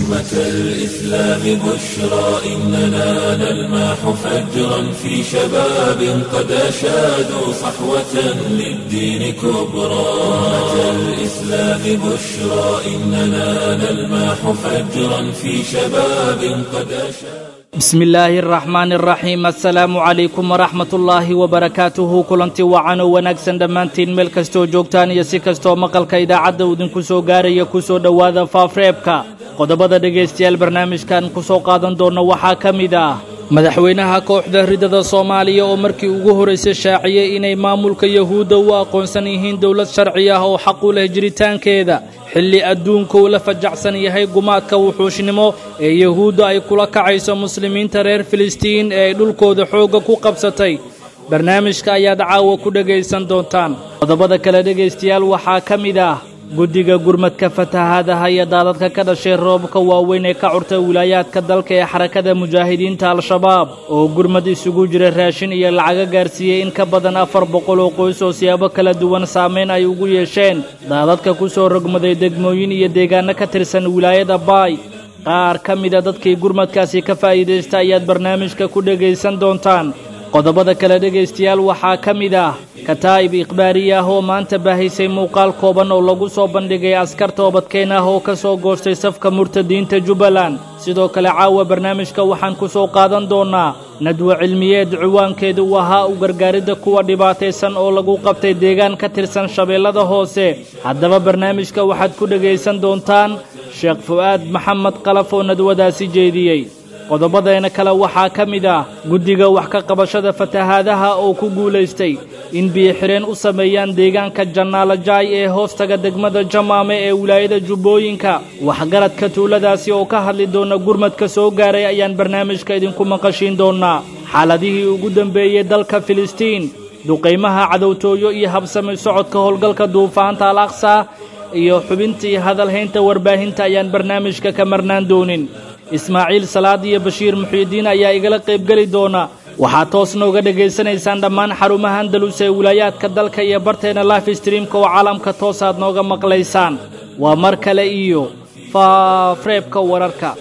أمة الإسلام بشرى إننا نلمح فجرا في شباب قد أشادوا صحوة للدين كبرى أمة الإسلام بشرى إننا نلمح فجرا في شباب قد أشادوا bismi illaahi araxmaani araxiim assalaamu calaykum waraxmat ullaahi wabarakaatuhu kulanti wacan oo wanaagsan dhammaantiin meel kastoo joogtaan iyo si kastoo maqalka idaacadda uu idinku soo gaaraya ku soo dhowaada faafreebka qodobada dhegaystayaal barnaamijkan ku soo qaadan doonna waxaa ka mid ah madaxweynaha kooxda ridada soomaaliya oo markii ugu horraysay shaaciyey inay maamulka yahuudda u aqoonsan yihiin dowlad sharci ah oo xaq u leh jiritaankeeda xilli adduunka uu la fajacsan yahay gumaadka wuxuushnimo ee yahuudda ay kula kacayso muslimiinta reer filistiin ee ay dhulkooda xoogga ku qabsatay barnaamijka ayaad caawa ku dhegaysan doontaan qodobada kale dhegaystayaal waxaa ka mid ah guddiga gurmadka fatahaadaha iyo daadadka ka dhashay roobabka waaweyn ee ka curtay wilaayaadka dalka ee xarakada mujaahidiinta al-shabaab oo gurmad isugu jira raashin iyo lacaga gaarsiiyey in ka badan afar boqol oo qoys oo siyaabo kala duwan saamayn ay ugu yeesheen daadadka ku soo rogmaday degmooyin iyo deegaanno ka tirsan wilaayada baay qaar ka mida dadkii gurmadkaasi ka faa'iidaysta ayaad barnaamijka ku dhegaysan doontaan qodobada kale dhegaystayaal waxaa ka mid ah kataa'ib ikhbaariye ah oo maanta baahaysay muuqaal kooban oo lagu soo bandhigay askar toobadkeen ah oo ka soo goostay safka murtadiinta jubbaland sidoo kale caawa barnaamijka waxaan ku soo qaadan doonnaa nadwo cilmiyeed ciwaankeedu uu ahaa u gargaaridda kuwa dhibaataysan oo lagu qabtay deegaan ka tirsan shabeellada hoose haddaba barnaamijka waxaad ku dhegaysan doontaan sheekh fu'aad maxamed qalaf oo nadwadaasi jeediyey qodobadeena kale waxaa ka mid ah guddiga wax ka qabashada fatahaadaha oo ku guulaystay in biyo-xireen u sameeyaan deegaanka jannaalajaay ee hoostaga degmada jamaame ee wilaayada jubbooyinka waxgaradka tuuladaasi oo ka hadli doona gurmadka soo gaaray ayaan barnaamijka idinku maqashiin doonnaa xaaladihii ugu dambeeyey dalka filistiin duqaymaha cadowtooyo iyo habsami socodka howlgalka duufaanta al aqsa iyo xubintii hadalhaynta warbaahinta ayaan barnaamijka ka marnaan doonin ismaaciil salaad iyo bashiir muxiidiin ayaa igala qaybgeli doona waxaad toos nooga dhegaysanaysaan dhammaan xarumaha andalus ee wilaayaadka dalka iyo barteena life streamka oo caalamka toosaad nooga maqlaysaan waa mar kale iyo faafreebka wararka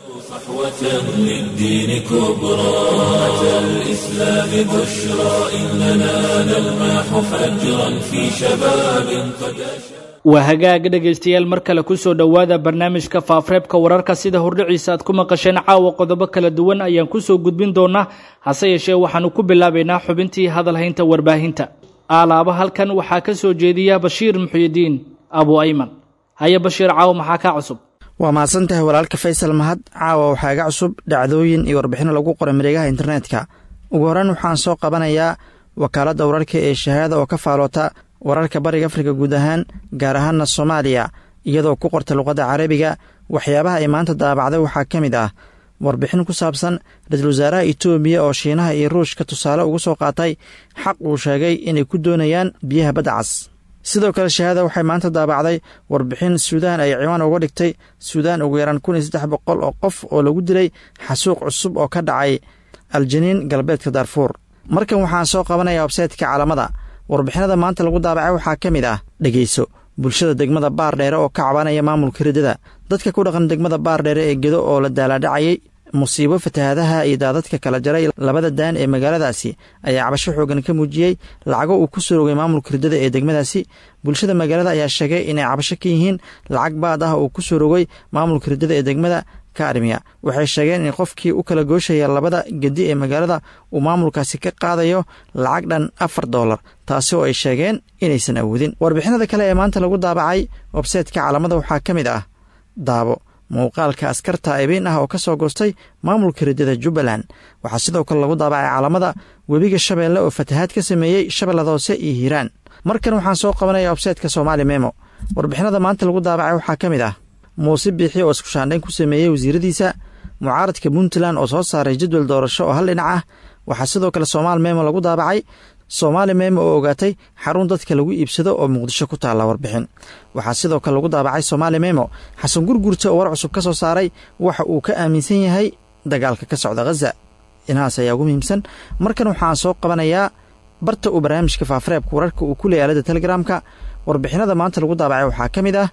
صحوة للدين كبرى أمة الإسلام بشرى إننا نلمح فجرا في شباب قد أشاد waa hagaag dhegaystayaal mar kale ku soo dhowaada barnaamijka faafreebka wararka sida hordhiciisa aad ku maqasheen caawa qodobo kala duwan ayaan ku soo gudbin doonaa hase yeeshee waxaannu ku bilaabaynaa xubintii hadalhaynta warbaahinta aalaaba halkan waxaa ka soo jeediya bashiir muxyidiin abu ayman haye bashiir caawa maxaa kaa cusub waa mahadsan tahay walaalka faysal mahad caawa waxaa iga cusub dhacdooyin iyo warbixino lagu qoray mareegaha internetka ugu horreyn waxaan soo qabanayaa wakaaladda wararka ee shahaada oo ka faaloota wararka bariga afrika guud ahaan gaar ahaanna soomaaliya iyadoo ku qorta luqadda carabiga waxyaabaha ay maanta daabacday waxaa ka mid ah warbixin ku saabsan ra-iisul wasaaraha itoobiya oo shiinaha iyo ruushka tusaale ugu soo qaatay xaq uu sheegay inay ku doonayaan biyaha badda cas sidoo kale shahaada waxay maanta daabacday warbixin suudaan ay ciwaan uga dhigtay suudaan ugu yaraan kun iyo saddex boqol oo qof oo lagu dilay xasuuq cusub oo ka dhacay aljaniin galbeedka daarfuur markan waxaan soo qabanaya websaytka caalamada warbixinada maanta lagu daabacay waxaa ka mid ah dhegeyso bulshada degmada baardheere oo ka cabanaya maamulka riddada dadka ku dhaqan degmada baardheere ee gedo oo la daalaadhacayay musiibo fatahaadaha iyo daadadka kala jaray labada daan ee magaaladaasi ayaa cabasho xoogan ka muujiyey lacago uu ku soo rogay maamulka riddada ee degmadaasi bulshada magaalada ayaa sheegay inay cabasho ka yihiin lacag baad ah uu ku soo rogay maamulka riddada ee degmada kaarmiya waxay sheegeen in qofkii u kala gooshaya labada gedi ee magaalada uu maamulkaasi ka qaadayo lacag dhan afar doolar taasi oo ay sheegeen inaysan awoodin warbixinada kale ee maanta lagu daabacay websaytka caalamada waxaa ka mid ah daabo muuqaalka askar taa'ibiin ah oo ka soo goostay maamulka riddada jubbaland waxaa sidoo kale lagu daabacay caalamada webiga shabeelle oo fatahaad ka sameeyey shabeellada hoose iyo hiiraan markan waxaan soo qabanaya websaytka soomaali memo warbixinada maanta lagu daabacay waxaa ka mid ah muuse biixi oo iskushaandhayn ku sameeyey wasiiradiisa mucaaradka puntland oo soo saaray jadwal doorasho oo hal dhinac ah waxaa sidoo kale soomaali memo lagu daabacay soomaali memo oo ogaatay xarun dadka lagu iibsado oo muqdisho ku taalla warbixin waxaa sidoo kale lagu daabacay soomaali memo xasan gurgurta oo war cusub ka soo saaray waxa uu ka aaminsan yahay dagaalka ka socda khaza inahaas ayaa ugu muhiimsan markan waxaan soo qabanayaa barta uu barnaamijka faafareebka wararka uu ku leeyay aalada telegramka warbixinada maanta lagu daabacay waxaa ka mid ah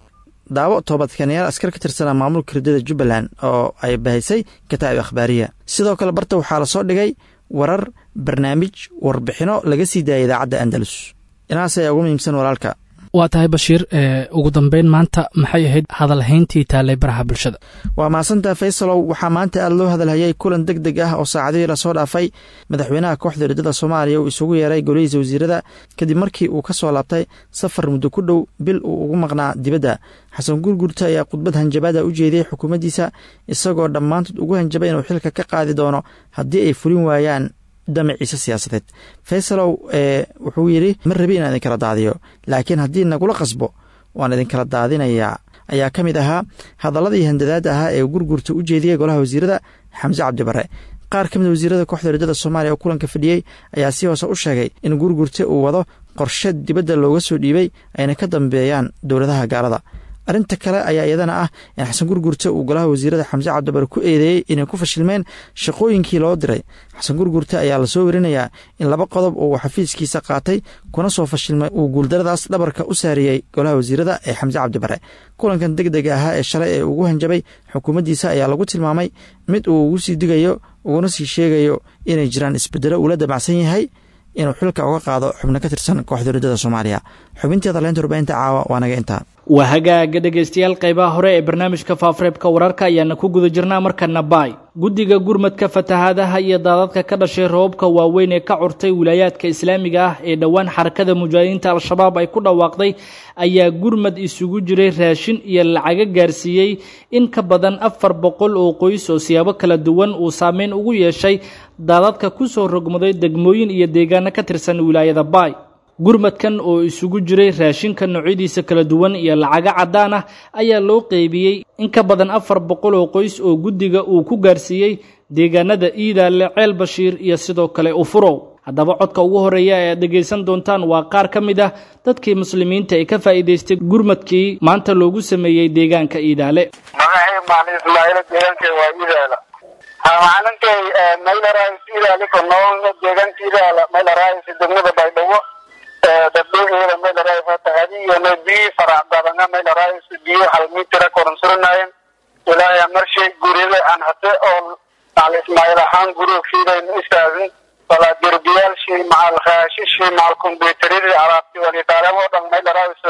daawo toobadkanayaal askar ka tirsanaa maamulka ridada jubbaland oo ay bahisay kataa'ib akhbaariya sidoo kale barta waxaa lasoo dhigay warar barnaamij warbixino laga sii daayay idaacadda andalus inaas ayaa ugu muhiimsan walaalka waa tahay bashiir ugu dambeyn maanta maxay ahayd hadalhayntii taallay baraha bulshada waa mahadsantaa faysalow waxaa maanta aad loo hadalhayay kulan deg deg ah oo saacadihii lasoo dhaafay madaxweynaha kooxda ridada soomaaliya uu isugu yeeray golihiisa wasiirada kadib markii uu ka soo laabtay safar muddo ku dhow bil uu ugu maqnaa dibadda xasan gurgurta ayaa khudbad hanjabaada u jeediyey xukuumaddiisa isagoo dhammaantood ugu hanjabay inuu xilka ka qaadi doono haddii ay fulin waayaan damaciise siyaasadeed faysalow ee wuxuu yidhi ma rabi inaan idinkala daadiyo laakiin haddii nagula qasbo waan idinkala daadinayaa ayaa ka mid ahaa hadalladii handadaada ahaa ee gurgurta u jeediyey golaha wasiirada xamse cabdibare qaar ka mid wasiirada kooxda ridada soomaaliya oo kulanka fadhiyey ayaa si hoose u sheegay in gurgurta uu wado qorshe dibadda looga soo dhiibay ayna ka dambeeyaan dowladaha gaalada arrinta kale ayaa iyadana ah in xasan gurgurta uu golaha wasiirada xamse cabdibare ku eedeeyey inay ku fashilmeen shaqooyinkii loo diray xasan gurgurta ayaa lasoo werinayaa in laba qodob oo uu xafiiskiisa qaatay kuna soo fashilmay uu guuldaradaas dhabarka u saariyey golaha wasiirada ee xamse cabdibare kulankan deg dega ahaa ee shalay ee ugu hanjabay xukuumaddiisa ayaa lagu tilmaamay mid uu ugu sii digayo uguna sii sheegayo inay jiraan isbedelo uula damacsan yahay inuu xilka uga qaado xubno ka tirsan kooxda ridada soomaaliya xubinteeda leynta warbaahinta caawa waa naga intaa waa hagaaga dhegaystayaal qaybaha hore ee barnaamijka faafareebka wararka ayaana ku guda jirnaa markana baay guddiga gurmadka fatahaadaha iyo daadadka ka dhashay roobabka waaweyn ee ka curtay wilaayaadka islaamiga ah ee dhowaan xarakada mujaahidiinta al-shabaab ay ku dhawaaqday ayaa gurmad isugu jiray raashin iyo lacaga gaarsiiyey in ka badan afar boqol oo qoys oo siyaabo kala duwan uu saameyn ugu yeeshay daadadka ku soo rogmaday degmooyin iyo deegaano ka tirsan wilaayada baay gurmadkan oo isugu jiray raashinka noocyadiisa kala duwan iyo lacaga caddaan ah ayaa loo qeybiyey in ka badan afar boqol oo qoys oo guddiga uu ku gaarsiiyey deegaanada iidaale ceel bashiir iyo sidoo kale ufurow haddaba codka ugu horeeya ee aad dhegaysan doontaan waa qaar ka mid ah dadkii muslimiinta ee ka faa'iidaystay gurmadkii maanta loogu sameeyey deegaanka iidaale magacay maalin ismaaciil deegaanka waa iidaala maalinkay maylarais iidaale ko nool deegaanka iidaala maylarais degmada baydhabo dadweyneeda maylarais tahadiyana biyo farac badana maylarais biyo hal mitira koronsurinayen ilaa marshay gurida aan hase oo maal ismaaciil ahaan gurigfiidayn istaagin walaa derbiyaalshii macal raashishii macal kombyuutaradii alaabti walitaaleemo dhan maylarais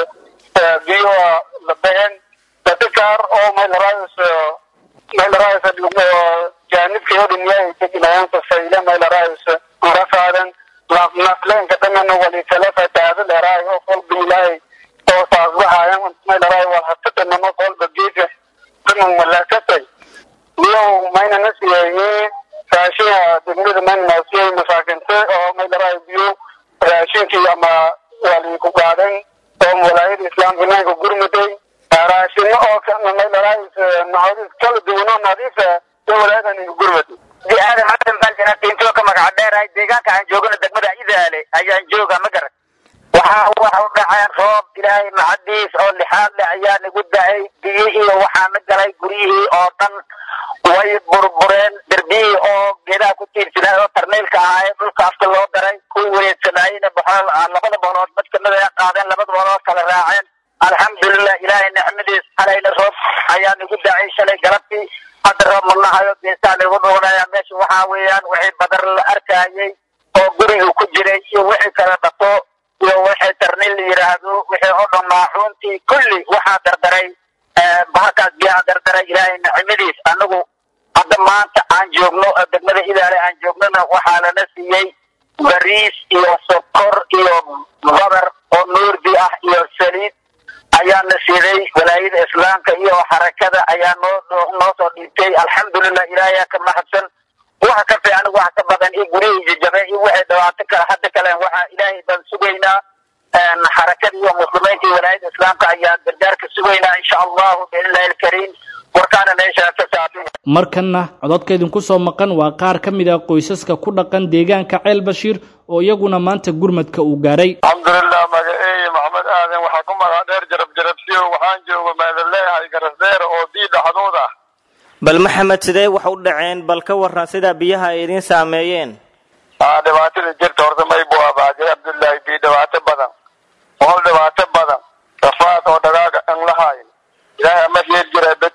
biyo la behen dadka qaar oo maylarais maylarais jaanibka oo dhan yaay teginayan safayle maylarais rafaadan nafleenka dhamana walitala fataada dheeraay oo kolba ilaahay oo saasbahayan maylarais wal hasadanama kolba geedka dhaman malaakatay iyo mayna nasiyeeye raashinka degmada mayna naasiyey masaakinte oo maylarais biyo raashinkii ama waliku qaadan oo walaayada islaamka naanka gurmaday raashino oo maylarais naxariis kala duwanoo nadiifa ee walaayadan inka gurmaday aadan xasan baljana intuu ka magaca dheerahay deegaanka aan joogano degmada idaale ayaan jooga ma garan waxa waxa u dhaceen roob ilaahay macadiis oo lixaad leh ayaa nagu da-ay biyihii waxaana galay guryihii oo dhan way burbureen derbiyihii oo geedaha ku tiirsanaa oo tarnaylka ahaa ee dhulka afka loo daray kuwii wareegsanaayena boxol labada boolood mid kamid ay qaadeen labada boolood kala raaceen alxamdulilah ilaahay nicmadiis halayna roob ayaa nagu da-ay shalay galabtii hadda roob manahayo geesaa lagu dhuunaya meesha waxaa weeyaan wixii badar la arkayay oo guriga ku jiray iyo wixii kala dhato iyo wixii tarnil la yidhaahdo wixii oo dhan maaxuuntii kulli waxaa dardaray bahakaas biyaha dardaray ilaahay nicmadiis anagu hadda maanta aan joogno degmada idaale aan joognona waxaa lana siiyey bariis iyo sokor iyo badar oo nuurdi ah iyo saliid ayaana siiday walaayada islaamka iyo xarakada ayaa noo noo soo dhiibtay alxamdulilah ilaahay ka mahadsan waxa ka fiican wax ka badan iyo gurihii jajabe iyo waxay dhawaato kale hadda kale waxa ilaahay baan sugaynaa xarakada iyo muslimiinta iyo walaayada islaamka ayaa gargaarka sugaynaa insha allahu biidnillahi alkariim warkaana meesha ka saabsan markanna cododka idinku soo maqan waa qaar ka mid ah qoysaska ku dhaqan deegaanka ceel bashiir oo iyaguna maanta gurmadka uu gaaray alxamdulilah magaceeye maxamed aadan waxaa ku magac dheer jarab jarabsiyo waxaan jooga maadaleehay garasdeer oo bii dhaxdood ah bal maxamed sidee wax u dhaceen bal ka waran sida biyaha ay idiin saameeyeen aa dhibaatada jirta horta may buu abaajay cabdullaahi bii dhibaato badan ool dhibaato badan rafaad oo dhagaaga an lahayn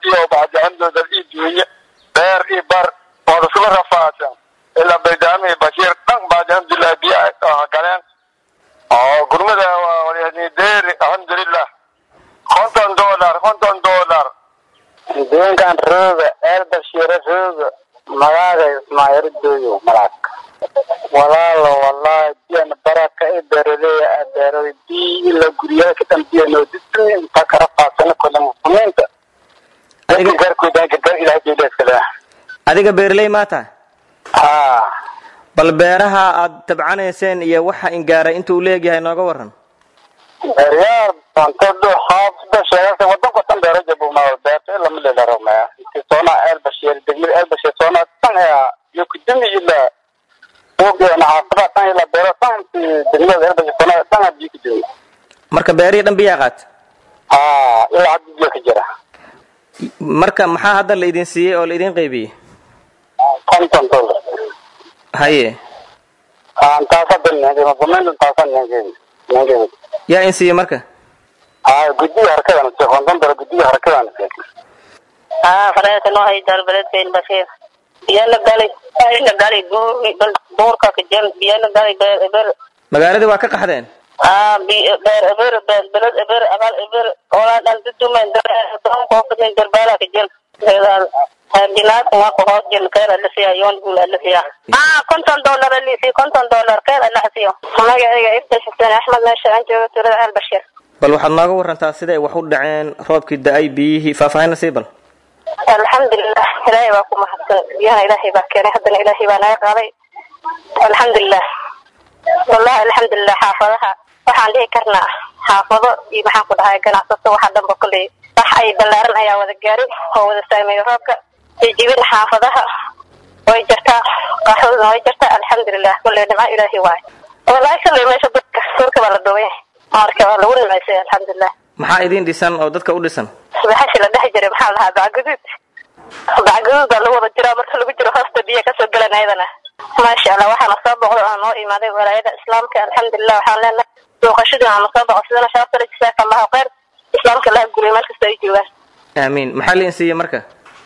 iyo bacdicandooda ii duuye beer iyo bar oo isla rafaadsan ilaa baydaami iyo bashiir dhan bacdi alxamdulilah biyo galeen oo gurmada waa deeri alxamdulilah konton dollar konton dollar deegaan rooga eel bashiire rooga magaaga ismaayaro dooyo malaag walaalo wallahi biyan baraka i beeraleya beerada biyi ila guryaha ka dambiyano disni inta kara faadsana kole muslimiinta dadka gaarkooda gargaar ilahay jeylaskale adiga beerley maa tahay ha bal beeraha aad tabcanayseen iyo waxa ingaaray intuu leegyahay nooga waran beeryaar bantado haafda sheegasa wadanka dhan beero jabuma beerta ila milela ramaya inti soona eel bashiir degmada eel bashiir soona dhan aya iyo kudumi ila ugeena xaafada dhan ila beero dhan inti degmada eel bashiir soona dhan aa biyo kudumi marka beerihii dhan biyaa qaat ha ilaa hadda biyo ka jira marka maxaa hadda la idin siiyey oo la idin qaybiyey konton dollar haye aan taasa dalneengeema bumeyntan taasa neengeema neengeema yaa in siiyey marka ha guddiga harkadan se konton dollar guddiga harkadan se haa faraasa noo hay dalbaled ben bashir biyana gali ina gali buurka kajan biyana gali beer eber magaaladii waa ka qaxdeen haa beer eber beled eber abal eber olaa dhan dudumen doon koofadin darbala kajan dinaad nga ko hoos jin keer alasiya yoon bul alasiya haa konton dollar alisi konton dollar keer alasiyo magacayga ifta xuseen axmed meesha aan joogo tuulada al bashir bal waxaad nooga warantaa siday wax u dhaceen roobkii da-ay biyihii faahfaahinna sii bal alxamdulilah ilaahay baa ku mahadsan biyahana ilaahay baa keenay haddana ilaahay baa naga qaaday alxamdulilah wallahi alxamdulilah xaafadaha waxaan dhihi karnaa xaafado iyo maxaan ku dhahay ganacsato waxa dhanba kolley wax ay ballaaran ayaa wada gaaray oo wada saameeyay roobka jijibin xaafadaha way jirtaa qaxwaduna way jirtaa alxamdulilah kolley nimco ilaahay waayo wallahi kolley meesha dadka surka baa la duubay marka waa lagu nimaysay alxamdulilah maxaa idin dhisan oo dadka u dhisan subaxashi la dhex jiray maxaa lahaa bacguduud bacguduud baa lagu wada jiraa marka lagu jiro hoosta biyo kasoo galan ayadana maasha allah waxaana soo boqdo aan noo imaaday walaayada islaamka alxamdulilah waxaan leenahay booqashadii aana soo boqo sidana shaafale jasaaka allahu khayr islaamka laha guriy meel kasta ay joogaan aamiin maxaa la idin siiyey marka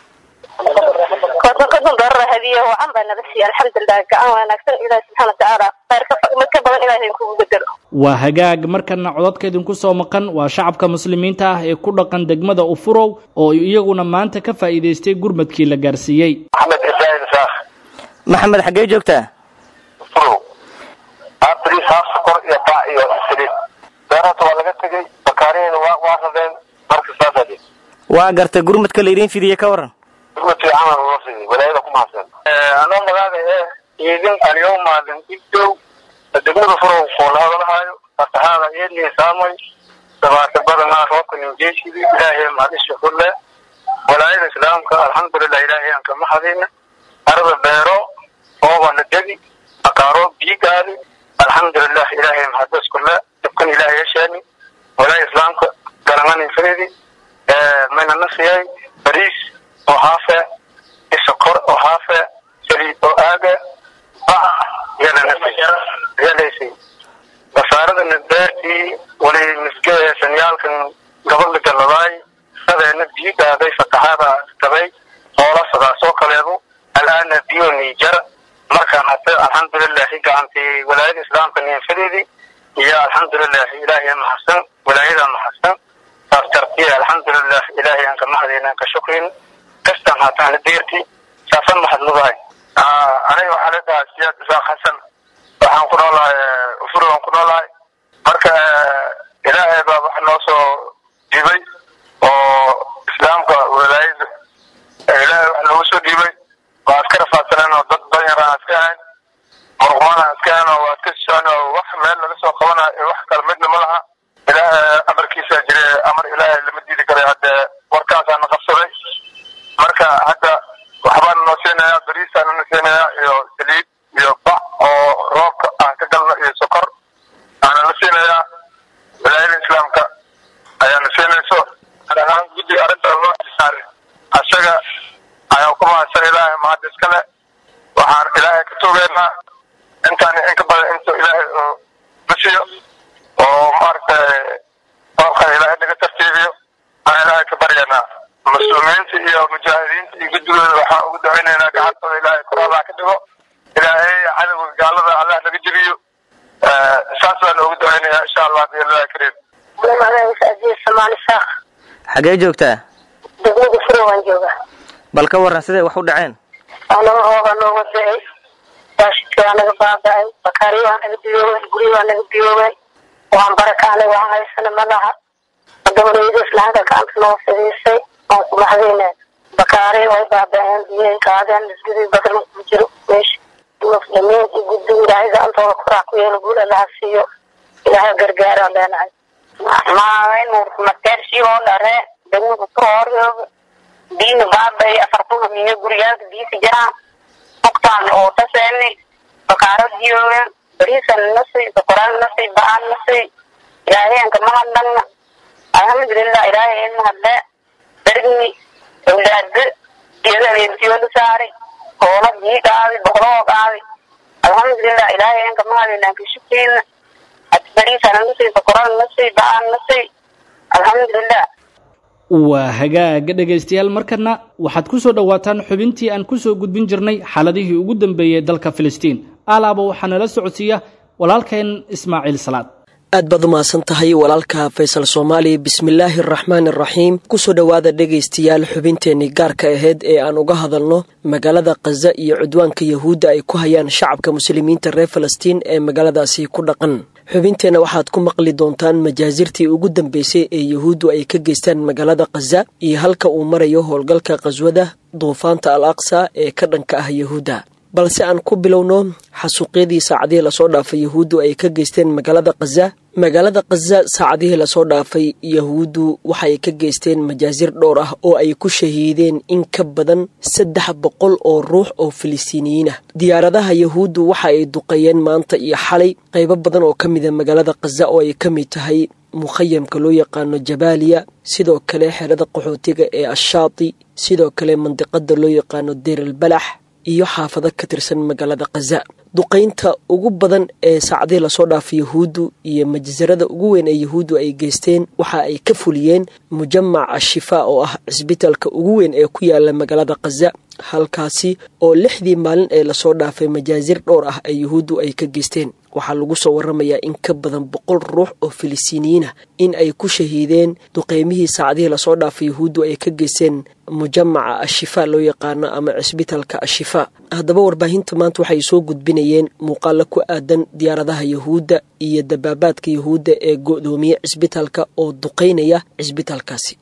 konton konton doorar hadiye wacan baa naga siiyey alxamdulilah gacan wanaagsan ilaahi subxaana watacaala khayr ka mid ka badan ilahay idinkugu bedelo waa hagaag markana codadka idinku soo maqan waa shacabka muslimiinta ah ee ku dhaqan degmada ufurow oo iyaguna maanta ka faa'iidaystay gurmadkii la gaarsiiyey maxamed ibraahim saakh maxamed xaggee joogtaa furow abris haaf sokor iyo bac iyo saliid beerata waa laga tegey bakaarihina waa waa radeen marka saasadi waa gartay gurmadka la idin fidiyey ka waran gurmadkii camal loo sidii walaayada ku mahadsan anoo magaaga ee idin aliyow maalin igdow degmada furow koolahadalahaayo fatahaada iyadii saamay dabaata badanaa roobka ninjeeshidi ilaahay mahadisha kulle walaayada islaamka alxamdulilah ilaahay aan kama hadina arada beero ooba la degi akaaro biyo gaali alxamdulilah ilaahay mahadis kulle dabkan ilaahay yesheeni walaaya islaamka garanganin firidi mayna nasiyay bariis oo haafe isokor oo haafe saliid oo aaga bac yeelaysay basaaradana beertii wali misgee sanyaalkan gabadha galladaay sadeena biyo gaaday fatahaada gabay hoola sadaasoo kaleedu alaana biyo niijara markaan hata alxamdulilahi gacantii walaayada islaamka ninfadeedii iyo alxamdulilahi ilaahay mahadsan walaayada mahadsan saas tartiya alxamdulilah ilaahay aan ka mahadayna aan ka shukrin kastaan hataan deerti saasan mahadnudahay aniga waxaa la dhahaa siyaad isaaq xasan waxaan ku noolahay ufur aan ku noolahay marka ilaahay baa wax noo soo dhiibay oo islaamka walaayada ilaahay wax noogu soo dhiibay waa iska rafaadsaneen oo dad danyar aan iska ahayn muruqmaan aan iska ahayn oo waa iska socon oo wax meel laga soo qabanayo wax kale midna ma laha ilaahay amarkiisa jire amar ilaahay lama diidi karay hadde warkaasaana qabsaday marka hadda waxbaan noo siinaya bariisaan na siinaya iyo saliid iyo bac oo roobka aan ka galno iyo sokor aana na siinaya walaayada islaamka ayaana siinayso ahaan guddi arrinta loo saaray asaga ayaan ku mahadsan ilaahay mahad iskale waxaan ilaahay ka tuugeynaa intaan in ka badan intuu ilaahay na siiyo oo maaragtay roobkan ilaahay naga tartiibiyo aan ilaahay ka baryanaa muslimiinta iyo mujaahidiinta iyo guddigooda waxaan ugu ducaynaynaa gacantooda ilaahay kuraabaa ka dhigo ilaahay cadowga gaalada allah naga jebiyo saas baan ugu ducaynayaa insha allah biillahi kariim magaciisa ajiis soomaali saaq xagee joogtaa degmada furo waan joogaa bal ka warran siday wax u dhaceen anaba rooba nooga da-ay raashidka waa naga baaba-ay bakaariyo waa naga biyoobay guryo waa naga biyoobay waan barakaanay waan haysana malaha gabadhayda islaanka gacanta noo fidhiisay waan ku maxdayna bakaari way baaba-een biyay qaadeen masgidii badan ku jiro meesha muslimiin iyo guddiga ilaahay gacantooda koraa ku yeelo guul allaha siiyo ilaahay gargaaraan leenahay maaweyn mateershii dhare degmada kurooryoog diina baabay afartuga miyo guriyaalka diisa jiraan mugtaan oo taseeni bakaaro diyoogen bariisan nasi bakoraan nasi ba-aan nasi ilaaheenka mahadnagna alxamdulilah ilaahay in mahadle bergni awlaade iyada adeertiyola saari hoola bii qaadi boqloo qaadi alxamdulilah ilaahay inka mahadinanka shukeena bariisan nasi bakoraan nasi ba-aan nasi alxamdulilah waa hagaaga dhegaystayaal markana waxaad ku soo dhowaataan xubintii aan ku soo gudbin jirnay xaaladihii ugu dambeeyey dalka filistiin alaaba waxaa nala socodsiiya walaalkeen ismaaciil salaad aad baad u mahadsan tahay walaalka faysal soomaali bismillaahi araxmaan araxiim kusoo dhowaada dhegaystayaal xubinteenii gaarka ahayd ee aan uga hadalno magaalada khaza iyo cudwaanka yahuudda ay ku hayaan shacabka muslimiinta reer falastiin ee magaaladaasi ku dhaqan xubinteenna waxaad ku maqli doontaan majaasirtii ugu dambeysay ee yahuuddu ay ka geystaan magaalada khaza iyo halka uu marayo howlgalka khaswada duufaanta al aqsa ee ka dhanka ah yahuudda balse aan ku bilowno xasuuqyadii saacadihii lasoo dhaafay yahuuddu ay ka geysteen magaalada khaza magaalada khaza saacadihii lasoo dhaafay yahuuddu waxaay ka geysteen majaasir dhowr ah oo ay ku shahiideen in ka badan saddex boqol oo ruux oo filistiiniyiin ah diyaaradaha yahuuddu waxa ay duqeeyeen maanta iyo xalay qaybo badan oo ka mida magaalada khaza oo ay ka mid tahay mukhayamka loo yaqaano jabaaliya sidoo kale xerada qaxootiga ee ashaati sidoo kale mandiqada loo yaqaano deeral balax iyo xaafado ka tirsan magaalada khaza duqaynta ugu badan ee saacadihii lasoo dhaafay yahuuddu iyo majasarada ugu weyn ee yahuuddu ay geysteen waxa ay ka fuliyeen mujamac ashifaa oo ah cisbitaalka ugu weyn ee ku yaala magaalada khaza halkaasi oo lixdii maalin ee lasoo dhaafay majaasir dhowr ah ee yahuuddu ay ka geysteen waxaa lagu soo waramayaa in ka badan boqol ruux oo filistiiniyiin ah in ay ku shahiideen duqeymihii saacadihii lasoo dhaafay yahuuddu ay ka geysteen mujamaca ashifaa loo yaqaano ama cisbitaalka ashifaa haddaba warbaahinta maanta waxay soo gudbinayeen muuqaalo ku aadan diyaaradaha yahuudda iyo dabaabaadka yahuudda ee go'doomiye cisbitaalka oo duqeynaya cisbitaalkaasi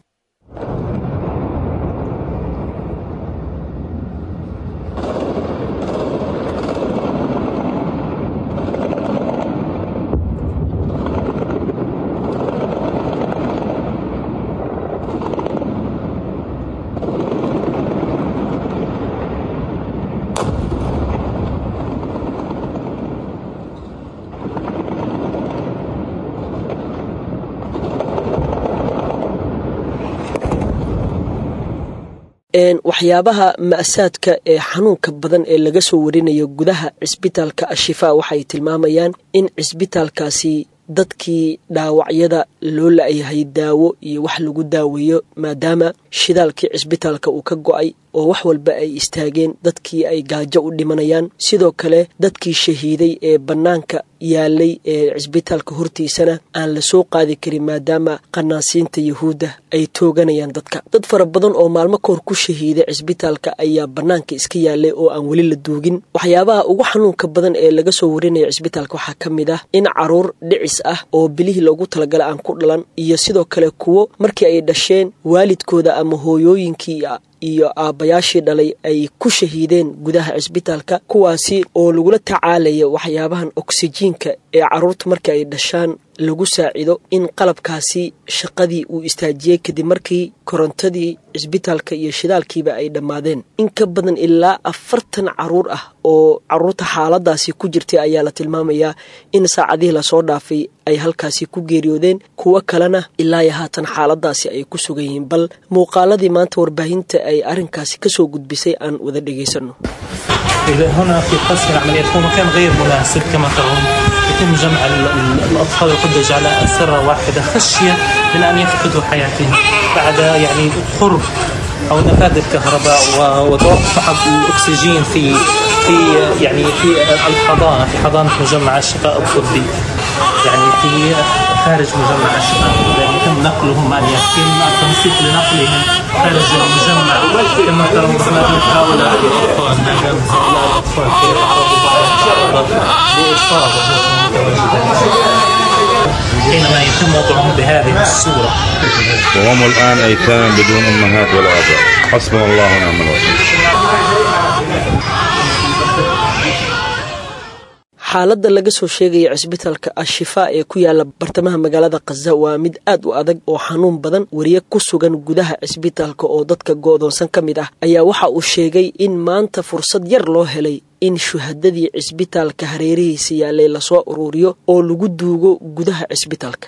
waxyaabaha ma'saadka ee xanuunka badan ee laga soo warinayo gudaha cisbitaalka ashifaa waxay tilmaamayaan in cisbitaalkaasi dadkii dhaawacyada loo la-yahay daawo iyo wax lagu daaweeyo maadaama shidaalkii cisbitaalka uu ka go-ay oo wax walba ay istaageen dadkii ay gaajo u dhimanayaan sidoo kale dadkii shahiiday ee bannaanka yaalay ee cisbitaalka hortiisana aan la soo qaadi karin maadaama qanaasiinta yahuudda ay tooganayaan dadka dad fara badan oo maalmo kahor ku shahiiday cisbitaalka ayaa bannaanka iska yaalay oo aan weli la duugin waxyaabaha ugu xanuunka badan ee laga soo warinaya cisbitaalka waxaa ka mid ah in caruur dhicis ah oo bilihii loogu talagala aan ku dhalan iyo sidoo kale kuwo markii ay dhasheen waalidkooda ama hooyooyinkii iyo aabbayaashii dhalay ay ku shahiideen gudaha cisbitaalka kuwaasi oo lagula tacaalaya waxyaabahan oksijiinka ee carruurta markii ay dhashaan lagu saacido in qalabkaasi shaqadii uu istaajiyey kadib markii korontadii cisbitaalka iyo shidaalkiiba ay dhammaadeen in ka badan ilaa afartan caruur ah oo caruurta xaaladaasi ku jirtay ayaa la tilmaamayaa in saacadihii lasoo dhaafay ay halkaasi ku geeriyoodeen kuwo kalena ilaa iyo haatan xaaladaasi ay ku sugan yihiin bal muuqaaladii maanta warbaahinta ay arrinkaasi kasoo gudbisay aan wada dhegaysano هنا في قسم العمليات هو مكان غير مناسب كما ترون يتم جمع الاطفال والحجج على اسره واحده خشيه من ان يفقدوا حياتهم بعد يعني قرب او نفاذ الكهرباء وتوقف الاكسجين في في يعني في الحضانه في حضانه مجمع الشفاء الطبي يعني في خارج مجمع الشفاء الطبي يعني يتم نقلهم ان يتم التنسيق لنقلهم خارج المجمع كما ترون هنا مثل هؤلاء الاطفال هؤلاء الاطفال كيف يتعرضوا لاصابه حينما يتم وضعهم بهذه الصوره وهم الان ايتام بدون امهات ولا اباء حسبنا الله ونعم الوكيل xaaladda laga soo sheegaya cisbitaalka al-shifaa ee ku yaala bartamaha magaalada khaza waa mid aad u adag oo xanuun badan wariye ku sugan gudaha cisbitaalka oo dadka go'doonsan ka mid ah ayaa waxa uu sheegay in maanta fursad yar loo helay in shuhadadii cisbitaalka hareerihiisa yaalay lasoo uruuriyo oo lagu duugo gudaha cisbitaalka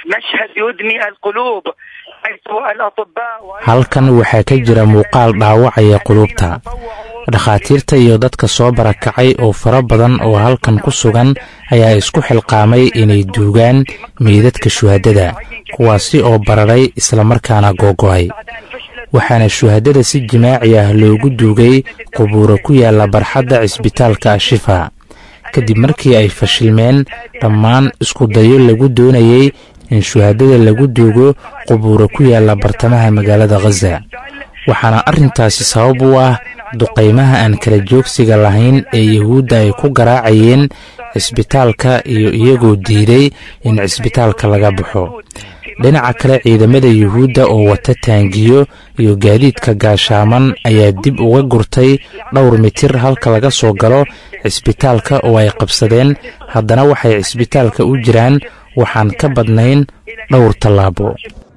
halkan waxaa ka jira muuqaal dhaawacaya quluubta dhakhaatiirta iyo dadka soo barakacay oo fara badan oo halkan ku sugan ayaa isku xilqaamay inay duugaan meydadka shuhadada kuwaasi oo bararay islamarkaana googo'ay waxaana shuhadada si jimaaci ah loogu duugay qubuuro ku yaalla barxadda cisbitaalka ashifa kadib markii ay fashilmeen dhammaan iskudayo lagu doonayey in shuhadada lagu duugo qubuuro ku yaalla bartamaha magaalada khaza waxaana arrintaasi sabab u ah duqaymaha aan kala joogsiga lahayn ee yuhuudda ay ku garaacayeen cisbitaalka iyo iyagoo diiday in cisbitaalka laga baxo dhinaca kale ciidamada yuhuudda oo wata taangiyo iyo gaadiidka gaashaaman ayaa dib uga gurtay dhowr mitir halka laga soo galo cisbitaalka oo ay qabsadeen haddana waxay cisbitaalka u jiraan waxaan ka badnayn dhowr tallaabo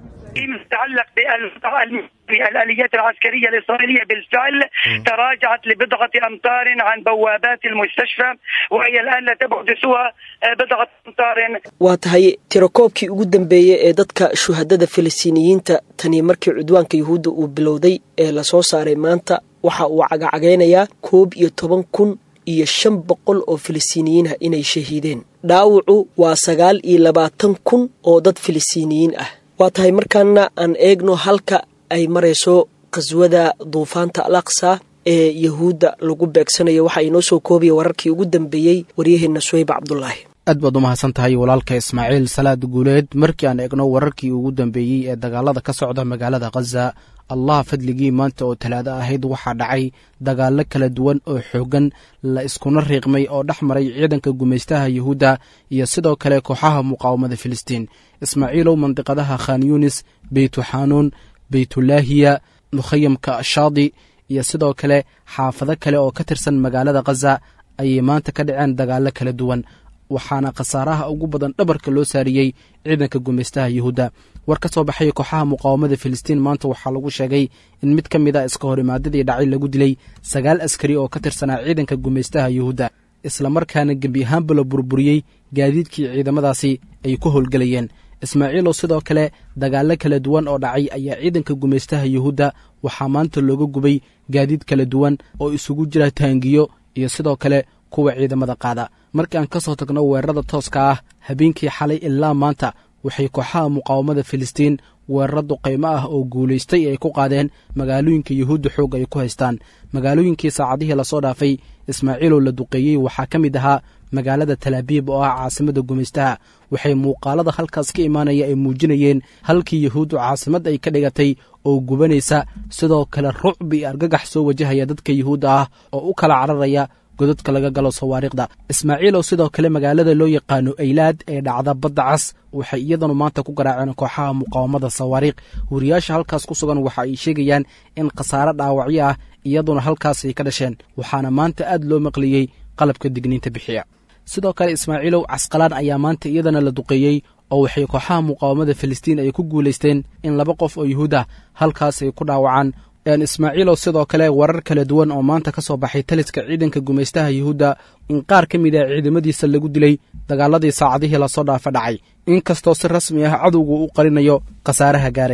الآليات العسكرية الإسرائيلية بالفعل تراجعت لبضعة أمتار عن بوابات المستشفى وهي الآن لا تبعد سوى بضعة أمتار waa tahay tirakoobkii ugu dambeeyey ee dadka shuhadada filistiiniyiinta tani markii cudwaanka yuhuudda uu bilowday ee lasoo saaray maanta waxa uu cagacagaynayaa koob iyo toban kun iyo shan boqol oo filistiiniyiin ah inay shahiideen dhaawacu waa sagaal iyo labaatan kun oo dad filistiiniyiin ah waa tahay markaana aan eegno halka ay marayso qaswada duufaanta al aqsa ee yahuudda lagu beegsanayo waxa inoo soo koobaya wararkii ugu dambeeyey waryaheenna suweyb cabdulaahi aad baad u mahadsan tahay walaalka ismaaciil salaad guuleed markii aan eegno wararkii ugu dambeeyey ee dagaalada ka socda magaalada khaza allah fadligii maanta oo talaado ahayd waxaa dhacay dagaallo kala duwan oo xooggan la iskuna riiqmay oo dhex maray ciidanka gumaystaha yuhuudda iyo sidoo kale kooxaha muqaawamada filistiin ismaaciilow mandiqadaha khan yunis beytuxanuun beytulaahiya mukhayamka ashaadi iyo sidoo kale xaafado kale oo ka tirsan magaalada khaza ayay maanta ka dhaceen dagaallo kala duwan waxaana khasaaraha ugu badan dhabarka loo saariyey ciidanka gumaystaha yuhuudda war ka soo baxay kooxaha muqaawamada filistiin maanta waxaa lagu sheegay in mid ka mid a iska horimaadadii dhacay lagu dilay sagaal askari oo ka tirsanaa ciidanka gumaystaha yuhuudda islamarkaana gebi ahaanba la burburiyey gaadiidkii ciidamadaasi ay ku howlgelayeen ismaaciilow sidoo kale dagaallo kala duwan oo dhacay ayaa ciidanka gumaystaha yuhuudda waxaa maanta looga gubay gaadiid kala duwan oo isugu jira taangiyo iyo sidoo kale kuwa ciidamada qaada markii aan ka soo tagno weerarada tooska ah habeenkii xalay ilaa maanta waxay kooxaha muqaawamada filistiin weeraro duqaymo ah oo guulaystay ay ku qaadeen magaalooyinka yuhuudda xoog ay ku haystaan magaalooyinkii saacadihii lasoo dhaafay ismaaciilow la duqeeyey waxaa ka mid ahaa magaalada talaabiib oo ah caasimada gumaystaha waxay muuqaalada halkaas ka imaanaya ay muujinayeen halkii yuhuuddu caasimad ay ka dhigatay oo gubanaysa sidoo kale rucbi iyo argagax soo wajahaya dadka yuhuudda ah oo u kala cararaya godadka laga galo sawaariikhda ismaaciilow sidoo kale magaalada loo yaqaano aylaad ee dhacda badda cas waxay iyadanu maanta ku garaaceen kooxaha muqaawamada sawaariikh wariyaasha halkaas ku sugan waxa ay sheegayaan in khasaare dhaawacyo ah iyaduna halkaas ay ka dhasheen waxaana maanta aad loo maqliyey qalabka digniinta bixiya sidoo kale ismaaciilow casqalaan ayaa maanta iyadana la duqeeyey oo waxay kooxaha muqaawamada filistiin ay ku guulaysteen in laba qof oo yuhuud ah halkaas ay ku dhaawacaan ismaaciilow sidoo kale warar kala duwan oo maanta ka soo baxay taliska ciidanka gumaystaha yuhuudda in qaar ka mid ah ciidamadiisa lagu dilay dagaaladii saacadihii lasoo dhaafa dhacay inkastoo si rasmi ah cadowgu u qarinayo khasaaraha gaaray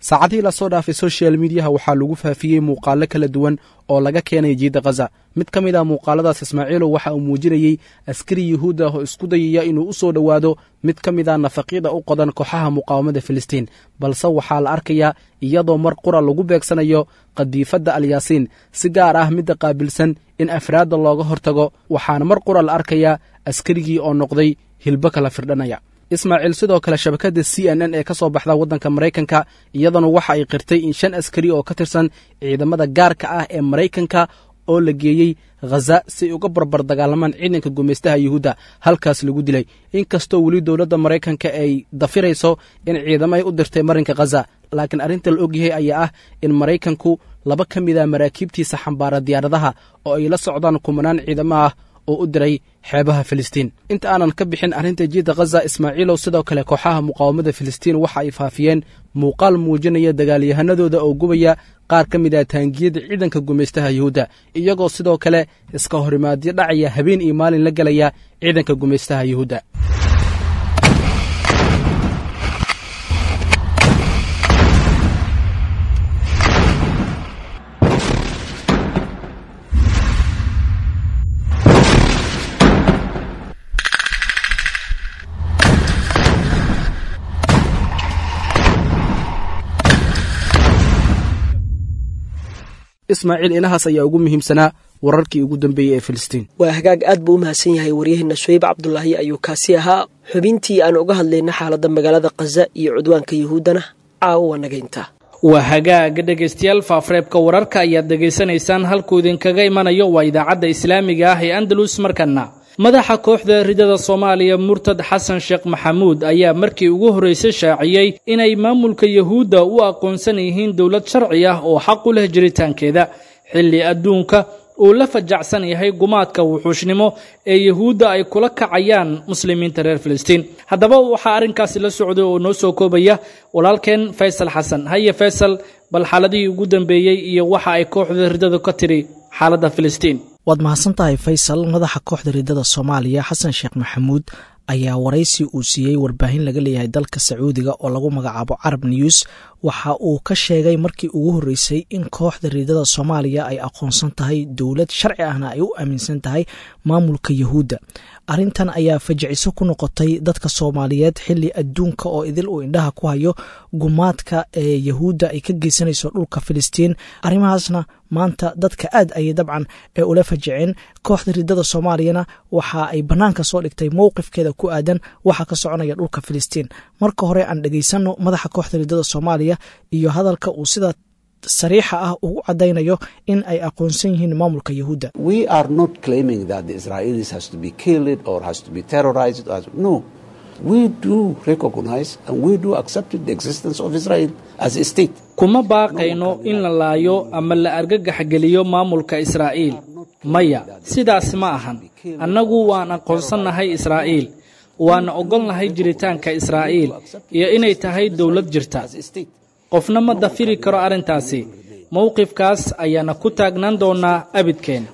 saacadihii lasoo dhaafay social mediyaha waxaa lagu faafiyey muuqaalo kala duwan oo laga keenay jiidda khaza mid ka mid ah muuqaaladaas ismaaciilow waxa uu muujinayey askari yuhuud ah oo isku dayaya inuu u soo dhowaado mid ka mid ah nafaqiida u qodan kooxaha muqaawamada filistiin balse waxaa la arkayaa iyadoo mar qura lagu beegsanayo qadiifadda alyaasiin si gaar ah midda qaabilsan in afraadda looga hortago waxaana mar qura la arkayaa askarigii oo noqday hilbo kala firdhanaya ismaaciil sidoo kale shabakadda c n n ee ka soo baxda waddanka maraykanka iyadana waxa ay qirtay in shan askari oo ka tirsan ciidamada gaarka ah ee maraykanka oo la geeyey khaza si ay uga barbar dagaalamaan ciidanka gumaystaha yuhuudda halkaas lagu dilay inkastoo weli dowladda maraykanka ay dafirayso in ciidamo ay u dirtay marinka khaza laakiin arrinta la ogyahay ayaa ah in maraykanku laba ka mid a maraakiibtiisa xambaara diyaaradaha oo ay la socdaan kumanaan ciidamo ah oo u diray xeebaha filistiin inta aanan ka bixin arrinta jiidda khaza ismaaciilow sidoo kale kooxaha muqaawamada filistiin waxa ay faafiyeen muuqaal muujinaya dagaalyahanadooda oo gubaya qaar ka mid ah taangiyada ciidanka gumaystaha yuhuudda iyagoo sidoo kale iska horimaadyo dhacaya habeen iyo maalin la gelaya ciidanka gumaystaha yuhuudda ismaaciil inahaas ayaa ugu muhiimsanaa wararkii ugu dambeeyey ee filistiin waa hagaag aad buu u mahadsan yahay waryaheena suweyb cabdulaahi ayuu kaasi ahaa xubintii aan uga hadlayna xaaladda magaalada khaza iyo cudwaanka yuhuuddana caawa waa naga intaa waa hagaaga dhegaystayaal faafreebka wararka ayaad dhegaysanaysaan halkuu idinkaga imanayo waa idaacadda islaamiga ah ee andalus markana madaxa kooxda ridada soomaaliya murtad xasan sheekh maxamuud ayaa markii ugu horraysay shaaciyey inay maamulka yuhuudda u aqoonsan yihiin dowlad sharci ah oo xaq u leh jiritaankeeda xilli adduunka uu la fajacsan yahay gumaadka wuxuushnimo ee yuhuudda ay kula kacayaan muslimiinta reer filistiin haddaba waxaa arrinkaasi la socday oo noo soo koobaya walaalkeen faysal xasan haye faysal bal xaaladihii ugu dambeeyey iyo waxa ay kooxda ridadu ka tiri xaaladda filistiin waad mahadsan tahay faysal madaxa kooxda ridada soomaaliya xasan sheekh maxamuud ayaa waraysi uu siiyey warbaahin laga leeyahay dalka sacuudiga oo lagu magacaabo carab news waxa uu ka sheegay markii ugu horreysay in kooxda ridada soomaaliya ay aqoonsan tahay dowlad sharci ahna ay u aaminsan tahay maamulka yuhuudda arrintan ayaa fajiciso ku noqotay dadka soomaaliyeed xili adduunka oo idil uu indhaha ku hayo gumaadka ee yuhuudda ay ka geysanayso dhulka filistiin arrimahaasna maanta dadka aad ayay dabcan ee ula fajiceen kooxda ridada soomaaliyana waxa ay bannaanka soo dhigtay mowqifkeeda ku aadan waxa ka soconaya dhulka filistiin marka hore aan dhegaysano madaxa kooxda ridada soomaaliya iyo hadalka uu sida sariixa ah ugu cadaynayo in ay aqoonsan yihiin maamulka yuhuudda kuma baaqayno in la laayo ama la argagaxgeliyo maamulka israa'iil maya sidaas ma ahan annagu waan aqoonsannahay israa'iil waana ogolnahay jiritaanka israa'iil iyo inay tahay dowlad jirta qofna ma dafiri karo arrintaasi mowqifkaas ayaana ku taagnaan doonaa abidkeen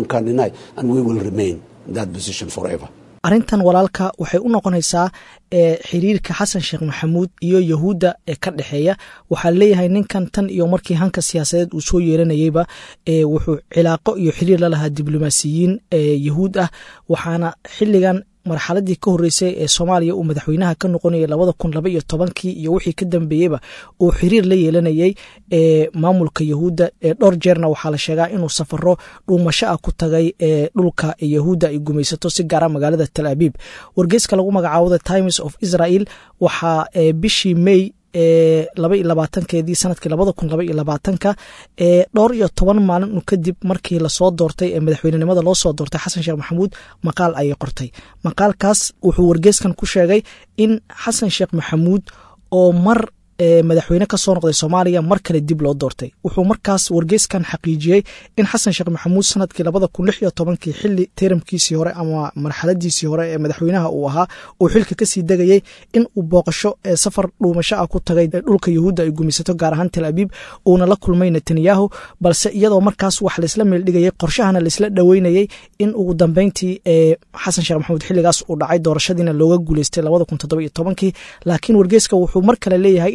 arrintan walaalka waxay u noqonaysaa ee xiriirka xasan sheekh maxamuud iyo yuhuudda ee ka dhexeeya waxaa leeyahay ninkan tan iyo markii hanka siyaasadeed uu soo yeeranayeyba ee wuxuu cilaaqo iyo xiriir la lahaa diblomaasiyiin ee yuhuud ah waxaana xilligan marxaladii ka horreysay ee soomaaliya uu madaxweynaha ka noqonayay labada kun laba iyo tobankii iyo wixii ka dambeeyeyba uu xiriir la yeelanayey ee maamulka yuhuudda ee dhowr jeerna waxaa la sheegaa inuu safaro dhuumasho ah ku tagay ee dhulka yuhuudda ay gumaysato si gaara magaalada tal abiib wargeyska lagu magacaabo the times of israel waxaa bishii may ee laba iyo labaatankeedii sanadkii labada kun laba iyo labaatanka ee dhowr iyo toban maalin kadib markii lasoo doortay ee madaxweynenimada loo soo doortay xasan sheekh maxamuud maqaal ayay qortay maqaalkaas wuxuu wargeyskan ku sheegay in xasan sheekh maxamuud oo mar madaxweyne ka soo noqday soomaaliya mar kale dib loo doortay wuxuu markaas wargeyskan xaqiijiyey in xasan sheekh maxamuud sanadkii labada kun lix iyo tobankii xili teramkiisii hore ama marxaladiisii hore ee madaxweynaha uu ahaa uu xilka kasii degayey in uu booqasho ee safar dhuumasho ah ku tagay dhulka yuhuudda ay gumaysato gaar ahaan tel abiib uuna la kulmay netanyahu balse iyadoo markaas wax laysla meeldhigayay qorshahana laysla dhoweynayey in ugu dambeyntii ee xasan sheekh maxamuud xiligaas uu dhacay doorashadiina looga guuleystay labada kun toddoba iyo tobankii laakiin wargeyska wuxuu mar kale leeyahay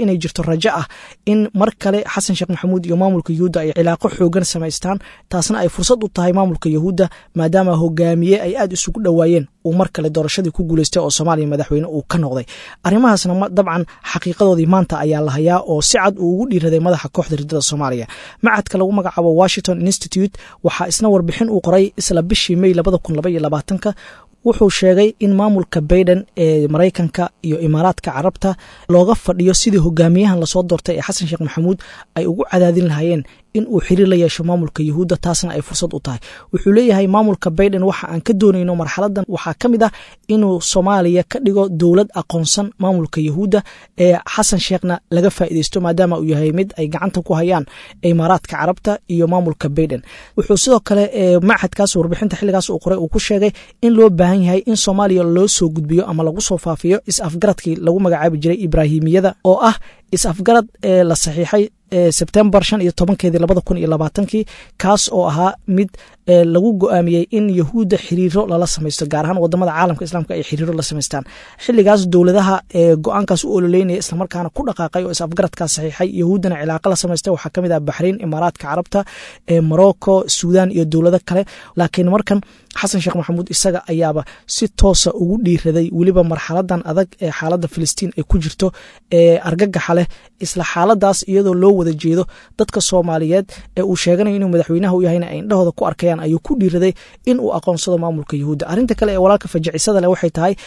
inay jirto rajo ah in mar kale xasan sheekh maxamuud iyo maamulka yahuudda ay cilaaqo xoogan samaystaan taasna ay fursad u tahay maamulka yahuudda maadaama hogaamiye ay aad isugu dhowaayeen uu mar kale doorashadii ku guuleystay oo soomaaliya madaxweyne uu ka noqday arrimahaasna dabcan xaqiiqadoodii maanta ayaa la hayaa oo si cad uu ugu dhiiraday madaxa kooxda ridada soomaaliya macadka lagu magacaabo washington institute waxaa isna warbixin uu qoray isla bishii may labada kun laba iyo labaatanka wuxuu sheegay in maamulka baiden ee maraykanka iyo imaaraadka carabta looga fadhiyo sidii hogaamiyahan lasoo doortay ee xasan sheekh maxamuud ay ugu cadaadin lahaayeen in uu xiriir la yeesho maamulka yahuudda taasna ay fursad u tahay wuxuu leeyahay maamulka baiden waxa aan ka doonayno marxaladan waxaa ka mid ah inuu soomaaliya ka dhigo dowlad aqoonsan maamulka yahuudda ee xasan sheekhna laga faa'iideysto maadaama uu yahay mid ay gacanta ku hayaan imaaraadka carabta iyo maamulka baiden wuxuu sidoo kale machadkaas warbixinta xilligaas uu qoray uu ku sheegay in loo baahan yahay in soomaaliya loo soo gudbiyo ama lagu soo faafiyo is-afgaradkii lagu magacaabi jiray ibraahimiyada oo ah is-afgarad ee la saxiixay sebtembar shan iyo tobankeedii labada kun iyo labaatankii kaas oo ahaa mid lagu go-aamiyey in yahuudda xiriiro lala samaysto gaar ahaan wadamada caalamka islaamka ay xiriiro la samaystaan xilligaas dowladaha go-aankaas u ololeynaya islamarkaana ku dhaqaaqay oo is-afgaradkaas saxiixay yahuuddana cilaaqa la samaystay waxaa kamid ah baxriin imaaraadka carabta morocco suudan iyo dowlado kale laakiin markan xasan sheekh maxamuud isaga ayaaba si toosa ugu dhiiraday weliba marxaladan adag ee xaaladda filistiin ay ku jirto ee argagaxa leh isla xaaladaas iyadoo loo wada jeedo dadka soomaaliyeed ee uu sheeganayo inuu madaxweynaha u yahayna ay indhahooda ku arkayaan ayuu ku dhiiraday in uu aqoonsado maamulka yahuudda arrinta kale ee walaalka fajacisada leh waxay tahay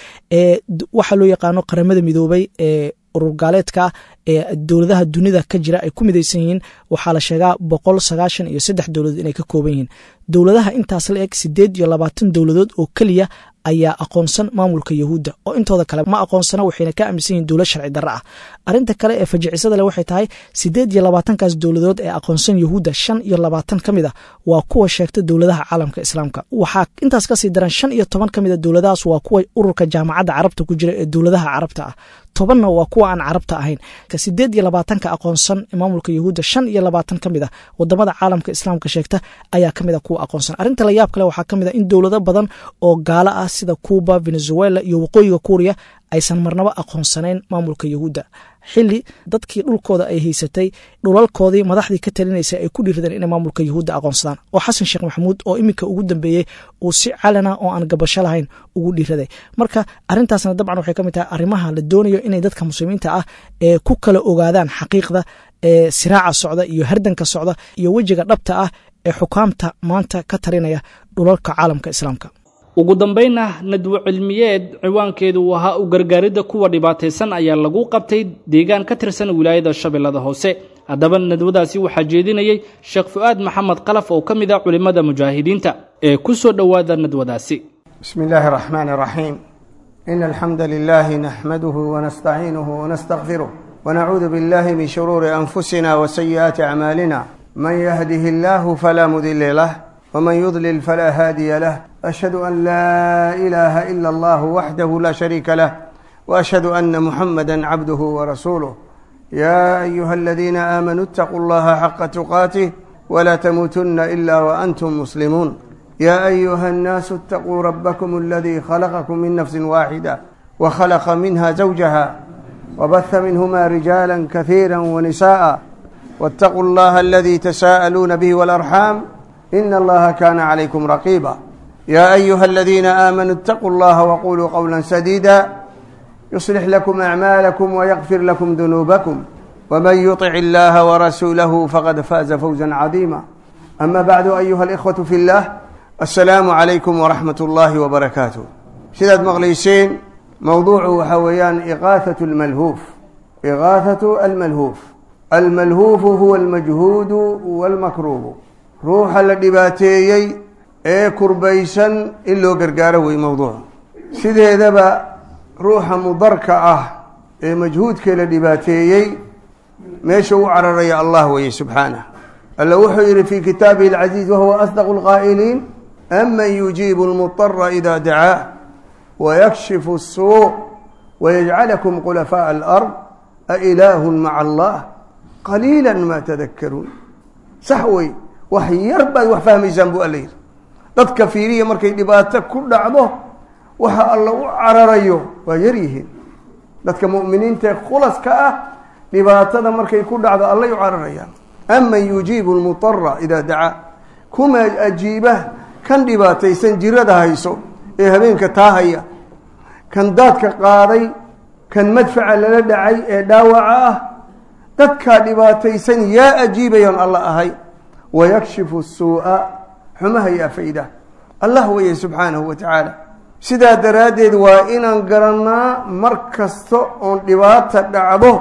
waxaa loo yaqaano qaramada midoobay ee urur gaaleedka ee dowladaha dunida ka jira ay ku midaysan yihiin waxaa la sheegaa boqol sagaashan iyo saddex dowladood inay ka kooban yihiin dowladaha intaas la eg sideed iyo labaatan dowladood oo keliya ayaa aqoonsan maamulka yahuudda oo intooda kale ma aqoonsana waxayna ka aaminsan yihin dowlad sharci darro ah arrinta kale ee fajicisada leh waxay tahay sideed iyo labaatankaas dowladood ee aqoonsan yahuudda shan iyo labaatan ka mid a waa kuwa sheegta dowladaha caalamka islaamka waxaa intaas kasii daran shan iyo toban ka mid a dowladahaas waa kuwa ururka jaamacadda carabta ku jira ee dowladaha carabta ah tobanna waa kuwa aan carabta ahayn sideed iyo labaatanka aqoonsan maamulka yahuudda shan iyo labaatan ka mid a wadamada caalamka islaamka sheegta ayaa ka mid a kuwa aqoonsan arrinta la yaab kale waxaa ka mid a in dowlado badan oo gaalo ah sida cuuba venezuela iyo waqooyiga kuuriya aysan marnaba aqoonsanayn maamulka yahuudda xili dadkii dhulkooda ay haysatay dhulalkoodii madaxdii ka talinaysay ay ku dhiiradeen inay maamulka yahuudda aqoonsadaan oo xasan sheekh maxamuud oo iminka ugu dambeeyey uu si calana oo aan gabasho lahayn ugu dhiiraday marka arrintaasna dabcan waxay ka mid tahay arrimaha la doonayo inay dadka muslimiinta ah ee ku kala ogaadaan xaqiiqda ee siraaca socda iyo hardanka socda iyo wejiga dhabta ah ee xukaamta maanta ka talinaya dhulalka caalamka islaamka ugu dambaynna nadwo cilmiyeed ciwaankeedu uu ahaa u gargaaridda kuwa dhibaataysan ayaa lagu qabtay deegaan ka tirsan wilaayada shabeellada hoose haddaba nadwadaasi waxaa jeedinayey sheekh fu'aad maxamed qalaf oo ka mid ah culimmada mujaahidiinta ee ku soo dhowaada nadwadaasi بسم الله الرحمن الرحيم إن الحمد لله نحمده ونستعينه ونستغفره ونعوذ بالله من شرور أنفسنا وسيئات أعمالنا من يهده الله فلا مضل له ومن يضلل فلا هادي له أشهد أن لا إله إلا الله وحده لا شريك له وأشهد أن محمدا عبده ورسوله يا أيها الذين آمنوا اتقوا الله حق تقاته ولا تموتن إلا وأنتم مسلمون يا أيها الناس اتقوا ربكم الذي خلقكم من نفس واحدة وخلق منها زوجها وبث منهما رجالا كثيرا ونساء واتقوا الله الذي تساءلون به والأرحام إن الله كان عليكم رقيبا يا أيها الذين آمنوا اتقوا الله وقولوا قولا سديدا يصلح لكم أعمالكم ويغفر لكم ذنوبكم ومن يطع الله ورسوله فقد فاز فوزا عظيما أما بعد أيها الإخوة في الله السلام عليكم ورحمة الله وبركاته sidaad maqlayseen mowduucu waxaa weeyaan iqaathatu almalhuuf iqaathatu almalhuuf almalhuufu huwa almajhuudu walmakruubu ruuxa la dhibaateeyey ee kurbaysan in loo gargaaro wey mowduucu sideedaba ruuxa mudarka ah ee majhuudkee la dhibaateeyey meesha u cararaya allah weeye subxaanah alla wuxuu yidhi fii kitaabihi alcaziiz wahuwa asdaqu lqaa'iliin aman yujiibu lmudara ida dacaah wayakshifu الsuu wayajcalakum khulafaaءa alard ailaahu maca allah qaliila ma tadakaruun sax wey wax yar baad wax fahmaysaan buu alla yidhi dadka fiiriya markay dhibaato ku dhacdo waxa alla u cararayo waa yar yihiin dadka mu'miniinta ee khulaska ah dhibaatada markay ku dhacdo allay u cararayaan aman yujiibu lmutara idaa dacaa kuma ajiiba kan dhibaataysan jirada hayso ee habeenka taahaya kan daadka qaaday kan madfaca lala dhacay ee dhaawaca ah dadkaa dhibaataysan yaa ajiibayaan alla ahay wayakshifu suu'a xumaha yaa fayda allah weeye subxaanahu wa tacaala sidaa daraaddeed waa inaan garannaa mar kasta oon dhibaata dhacdo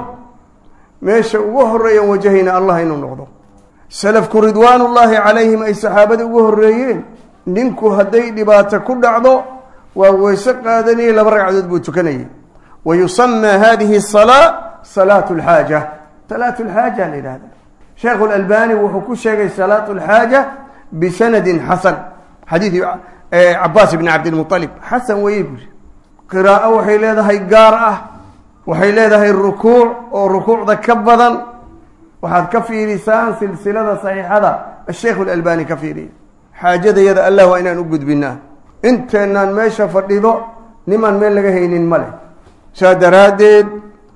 meesha ugu horeeyan wajahayna allah inuu noqdo salafku ridwaanullaahi calayhim ay saxaabada ugu horreeyeen ninku hadday dhibaato ku dhacdo waa weyse qaadanayay laba ragcadood buu tukanayay wa yusamaa hadihi asalaa salaatu lxaaja salaatu lxaaja la yidhahda sheekhu lalbani wuxuu ku sheegay salaatu lxaaja bisanadin xasan xadiidi cabaas bni cabdilmualib xasan weye buri qiraa'o waxay leedahay gaar ah waxay leedahay rukuuc oo rukuucda ka badan waxaad ka fiirisaan silsilada saxiixada asheikh lalbani ka fiiriya xaajadayada allah waa inaan u gudbinaa inteenaan meesha fadhido nimaan meel laga haynin ma leh saa daraaddeed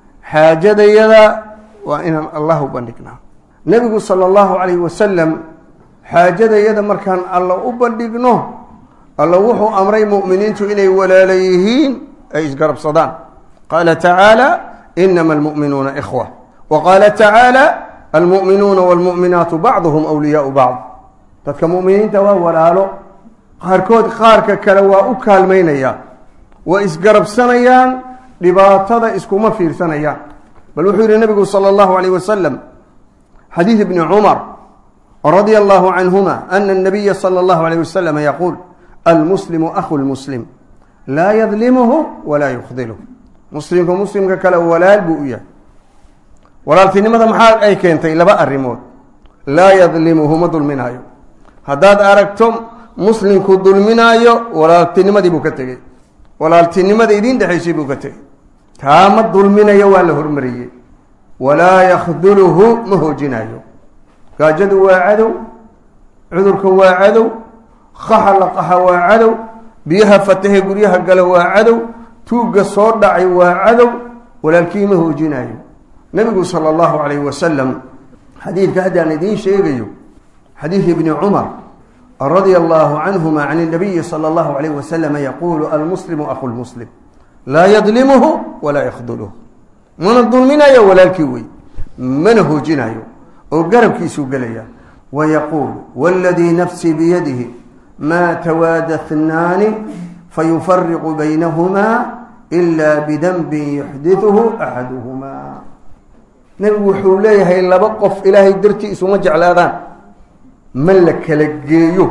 xaajadayada waa inaan allah u bandhignaa nebigu sala allahu calayhi wasalam xaajadayada markaan alla u bandhigno alla wuxuu amray mu'miniintu inay walaala yihiin ay isgarabsadaan qaala tacaala inama almu'minuuna ikhwa wa qaala tacaala almu'minuuna waalmu'minaatu bacduhum awliyaau bacd dadka mu'miniinta waa walaalo qaarkood qaarka kale waa u kaalmaynaya waa isgarabsanayaan dhibaatada iskuma fiirsanayaan bal wuxuu yihi nabigu salى اllahu عalيه wasalam xadiid ibni cumar radia allahu canhuma ana الnabiya salى اllahu عalيه wasalam yaquul almuslimu akhu lmuslim laa yadlimuhu walaa yukdilhu muslimka muslimka kale walaal buu u yahay walaaltinimada maxaa ay keentay laba arrimood laa yadlimuhu ma dulminaayo haddaad aragto muslimku dulminaayo walaaltinimadii buu ka tegey walaaltinimada idiin dhexaysay buu ka tegey taa ma dulminayo waa la hormariyey walaa yakhduluhu ma hoojinayo gaajadu waa cadow cudurka waa cadow qaxa la qaxa waa cadow biyaha fatahe guryaha gala waa cadow tuugga soo dhacay waa cadow walaalkii ma hoojinayo nebigu sala allahu calayhi wasalam xadiidka haddaan idiin sheegayo xadiid ibni cumar radia allahu canhuma can اnabiyi salى اllahu alayh wasalam yaquulu almuslimu akhu lmuslim laa yadlimuhu walaa yakhduluhu mana dulminayo walaalkii wey mana hoojinayo oo garabkiisuu gelaya wayaquul wاladii nafsii biyadihi ma tawaada hnaani fayufariqu baynahumaa ila bidanbin yuxdiثuhu axaduhumaa nebigu wuxuu leeyahay laba qof ilaahay dartii isuma jeclaadaan ma la kala geeyo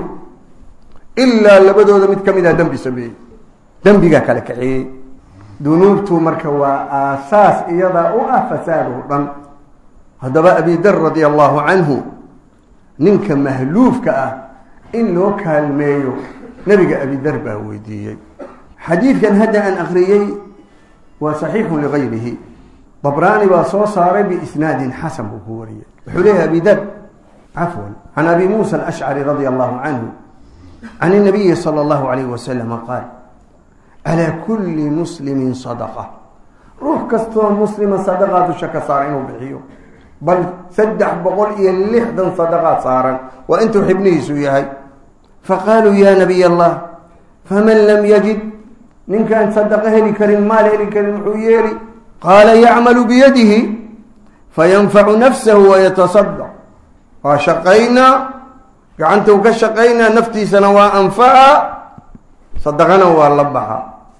ilaa labadooda mid ka mid ah dembi sameeyey dembigaa kala kaxeeyey dunuubtu marka waa aasaas iyadaa u ah fasaad oo dhan haddaba abidar radia allahu canhu ninka mahluufka ah in loo kaalmeeyo nebiga abidar baa weydiiyey xadiidkan hadda aan akriyey waa saxiixun ligayrihi dabraani baa soo saaray biisnaadin xasan buu ku wariyey wuxuu leeyahay abidar cafwan can abi muusa alashcari radia allahu canhu can الnabiyi salى اllahu alayh wasalama qaal calaa kuli muslimin sadaqa ruux kastoo muslima sadaqaa dusha ka saara inuu bixiyo bal saddex boqol iyo lixdan sadaqaad saaran waa intuu xibnihiisu yahay faqaaluu ya nabiy allah faman lam yajid ninkaan sadaqo heli karin maal heli karin muxuu yeeli qaala yacmalu biyadihi fayanfacu nafsahu wayatasadaq waa shaqaynaa gacantuu ka shaqaynaa naftiisana waa anfaca sadaqana waa la baxa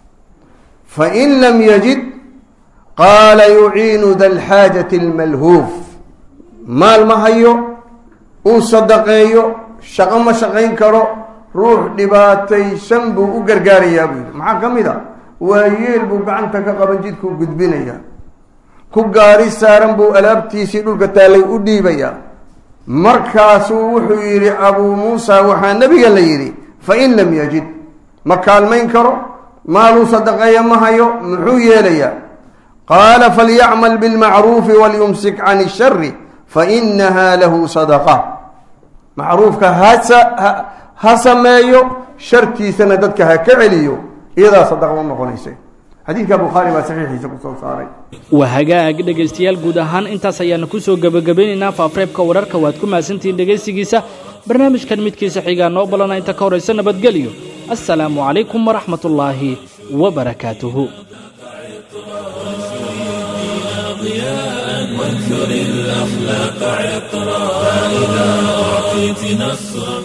fain lam yajid qaala yuciinu da lxaajati almalhuuf maal ma hayo uu sadaqeeyo shaqo ma shaqayn karo ruux dhibaataysan buu u gargaarayaa buu yidhi maxaa ka mid a waa yeel buu gacanta ka qaban jidkuu gudbinayaa ku gaari saaran buu alaabtiisii dhulka taallay u dhiibayaa markaasuu wuxuu yidhi abuu muusa waxaa nebiga la yidhi fain lam yajid ma kaalmayn karo maaluu sadaqeeya ma hayo muxuu yeelayaa qaala falyacmal bilmacruufi walyumsik can ishari fainaha lahu sadaqa macruufka hasa ha sameeyo shartiisana dadka ha ka celiyo iyadaa sadaqa u noqonaysa xadiidka bukhaari baa saxiixiisa ku soo saaray waa hagaag dhegaystayaal guud ahaan intaas ayaanu ku soo gebagabeynaynaa faafreebka wararka waad ku mahadsantihiin dhegaysigiisa barnaamijkan midkiisa xigaa noo balana inta ka horaysa nabadgelyo assalaamu calaykum waraxmatullaahi wabarakaatuhu وانثر الأخلاق عطرا فإذا أعطيت نصرا